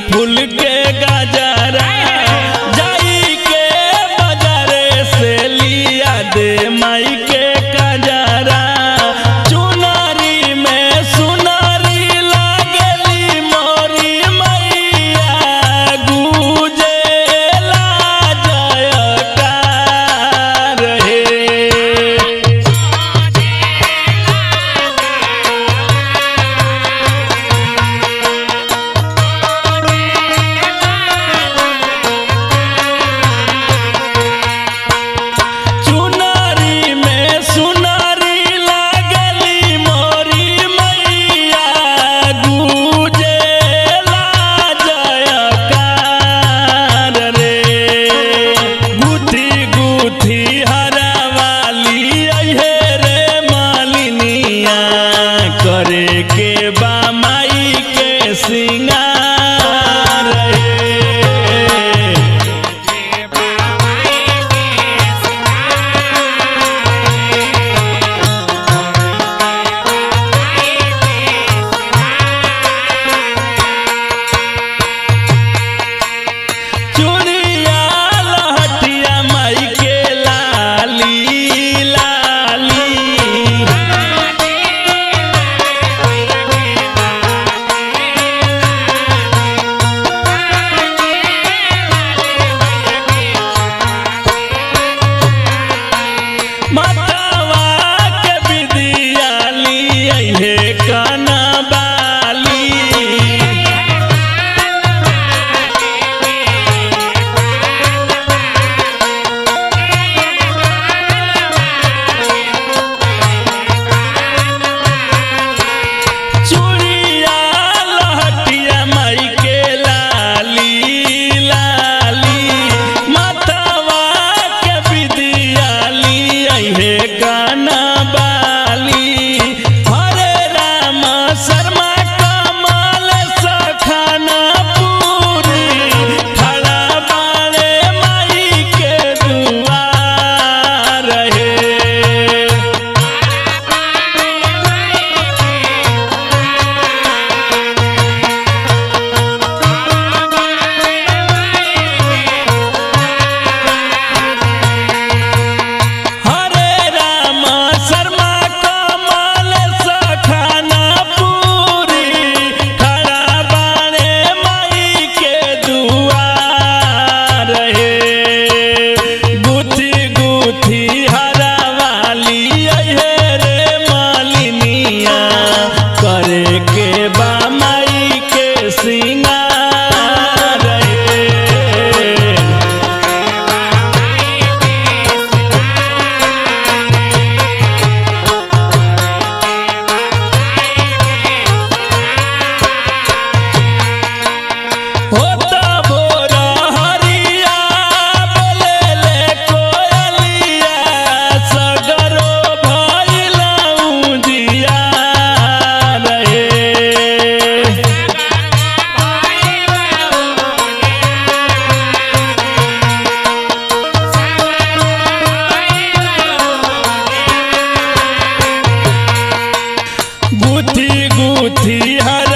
फूल के गजरा जाई के बाजारे से लिया दे माई के गजरा चुनारी में सुनारी लागली मोरी मैया गुजेला जयकार हे चुनारी में सुनारी लागली मोरी मैया गुजेला जयकार रे गुथी गुथी हरवाली अहे रे मालिनिया करे के बा माई के सिंगार रे चूड़िया लहटिया माई के लाली लाली मातावा के विदिया ली अहे कनबाली चूड़िया लहटिया माई के लाली लाली मातावा के विदिया ली अहे गाना बाली हरे राम शर्मा कमल सखाना पूरी खड़ा बाड़े माई के दुआर रहे हरे राम शर्मा कमल सखाना पूरी खड़ा बाणे माई के दुआर हे गुथी गुथी हरावाली अहे रे मालिनिया करे के बा माई के सिंगार हे होता भोर हरिया बोलेले कोयलिया सगरो भइलौ जिया रे गुथी गुथी हर